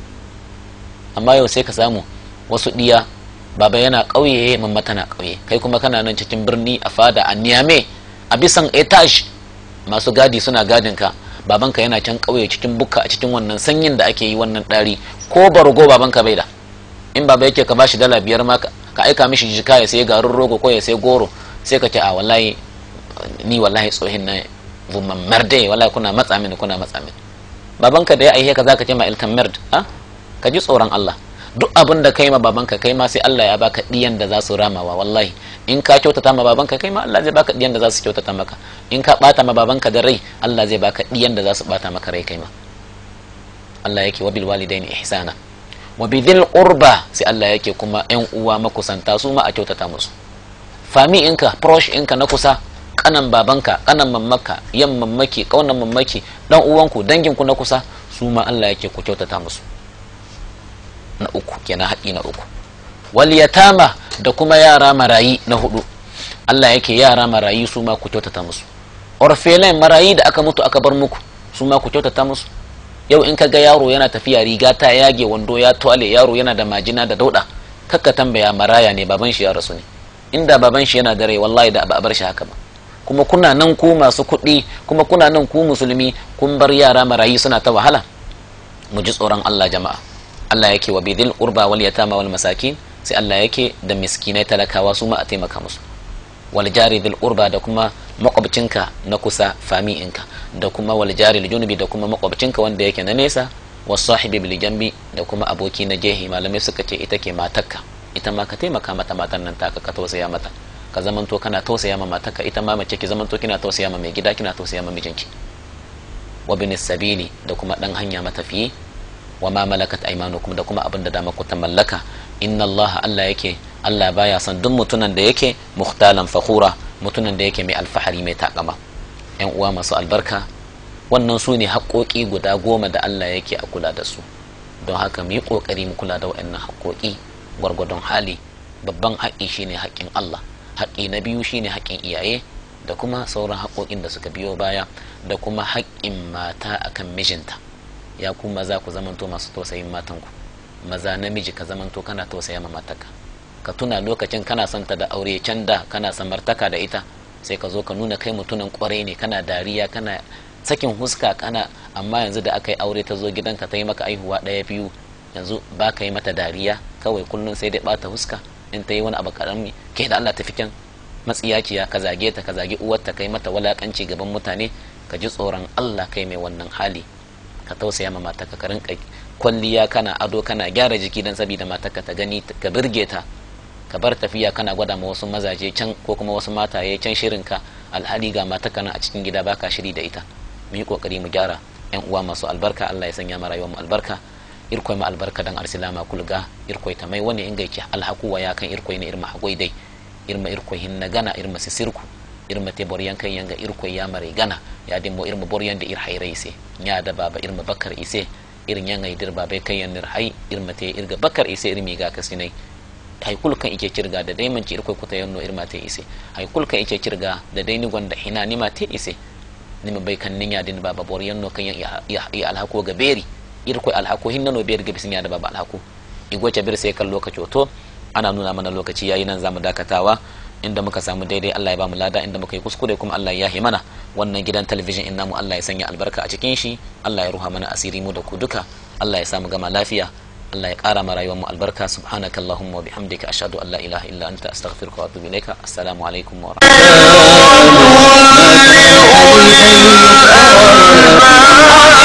Speaker 1: amma yau sai ka samu wasu ɗiya baba yana ƙauye mamma tana ƙauye kai kuma kana nan cikin birni a fada a Niamey a bisan etage masu gadi suna gadin ka babanka yana can ƙauye cikin bukka a cikin wannan sanyin da ake yi wannan ɗari ko bargo babanka bai da in baba yake ka bashi dala biyar ma ka aika mishi jika ya sai garin rogo ko ya sai goro sai ka ce a wallahi ni wallahi tsohin na vumman merde wallahi kuna matsa mini kuna matsa mini babanka da ya aihe ka zaka ce ma ilkan merd ha ka ji tsoron Allah duk abin da kai ma babanka kai ma sai Allah ya baka diyan da za su ramawa wallahi in ka kyautata ma babanka kai ma Allah zai baka diyan da za su kyautata maka in ka bata ma babanka da rai Allah zai baka diyan da za su bata maka rai kai ma Allah yake wabil walidaini ihsana wa bidhil qurba sai Allah yake kuma yan uwa makusanta su ma a kyautata musu fami inka prosh inka na kusa kanan babanka kanan mammaka yan mammaki kaunan mammaki dan uwanku danginku na kusa su ma Allah yake ku kyautata musu na uku kenan haƙi na uku wal yatama da kuma yara marayi na hudu Allah yake yara marayi su ma ku kyautata musu orphelin marayi da aka mutu aka bar muku su ma ku kyautata musu yau in ka ga yaro yana tafiya riga ta yage wando ya tuale yaro yana da majina da dauda kakka tambaya maraya ne baban shi ya rasu ne inda baban shi yana da rai wallahi da ba a bar shi haka ba kuma kuna nan ku masu kuɗi kuma kuna nan ku musulmi kun bar yara marayi suna ta wahala mu ji tsoron Allah jama'a Allah yake wa bidil urba wal yatama wal masakin sai Allah yake da miskinai talakawa su ma a taimaka musu wal jari dil urba da kuma makwabcinka na kusa fami'inka da kuma wal jari junubi da kuma makwabcinka wanda yake na nesa was sahibi bil jambi da kuma aboki na jehi malamai suka ce ita ke matarka ita ma ka taimaka mata matan nan taka ka tausaya mata ka zamanto kana tausaya ma matarka ita ma mace ki zamanto kina tausaya ma mai gida kina tausaya ma mijinki wa bin sabili da kuma dan hanya matafiyi wa ma malakat aymanukum da kuma abin da dama ku ta mallaka inna Allah Allah yake Allah baya son duk mutunan da yake muhtalan fakhura mutunan da yake mai alfahari mai takama yan uwa masu albarka wannan su ne haƙoƙi guda goma da Allah yake a kula da su don haka mu yi ƙoƙari mu kula da waɗannan haƙoƙi gwargwadon hali babban haƙƙi shine haƙƙin Allah haƙƙi na biyu shine haƙƙin iyaye da kuma sauran haƙoƙin da suka biyo baya da kuma haƙƙin mata akan mijinta ya ku maza ku zamanto masu tausayin matanku maza namiji ka zamanto kana tausaya ma matarka ka tuna lokacin kana son ta da aure can da kana samartaka da ita sai ka zo ka nuna kai mutumin kwarai ne kana dariya kana sakin huska kana amma yanzu da aka yi aure ta zo gidanka ta yi maka aihuwa ɗaya biyu yanzu ba ka yi mata dariya kawai kullum sai dai bata huska in ta yi wani abu karami ke da Allah tafi kyan matsiyaciya ka zage ta ka zage uwarta kai mata walakanci gaban mutane ka ji tsoron Allah kai mai wannan hali ka tausaya ma matarka ka rinka kwalliya kana ado kana gyara jiki dan saboda matarka ta gani ka birge ta ka bar tafiya kana gwada ma wasu mazaje can ko kuma wasu mataye can shirin ka alhali ga matarka nan a cikin gida baka shiri da ita mu yi kokari mu gyara yan uwa masu albarka Allah ya sanya mu rayuwar mu albarka irkoi ma albarka dan arsilama kulga irkoi ta mai wani ingaici alhaku wa ya kan irkoi na irma hagoi dai irma irkoi hinna gana irma sisirku irma te boryan kan yanga irkoi ya mare gana ya dimmo irma boryan da ir hairai se nya da baba irma bakar ise irin yanga idir baba kan yan nir hai irma te irga bakar ise irmi ga kasinai hay kul kan ike kirga da dai manci irkoi kuta yanno irma te ise hay kul kan ike kirga da dai ni gonda hina nima te ise nima bai kan ninya din baba boryan no kan ya ya alhako ga beri irkoi alhako hinna no beri ga bisinya da baba alhako igwace bir sai kan lokaci to ana nuna mana lokaci yayi nan zamu dakatawa inda muka samu daidai Allah ya bamu lada inda muka yi kuskure kuma Allah ya yahi mana wannan gidan talabijin in namu Allah ya sanya albarka a cikin shi Allah ya ruha mana asiri mu da ku duka Allah ya samu gama lafiya Allah ya ƙara ma rayuwar mu albarka subhanakallahumma wa bihamdika ashhadu an la ilaha illa anta astaghfiruka wa atubu ilaika assalamu alaikum wa rahmatullahi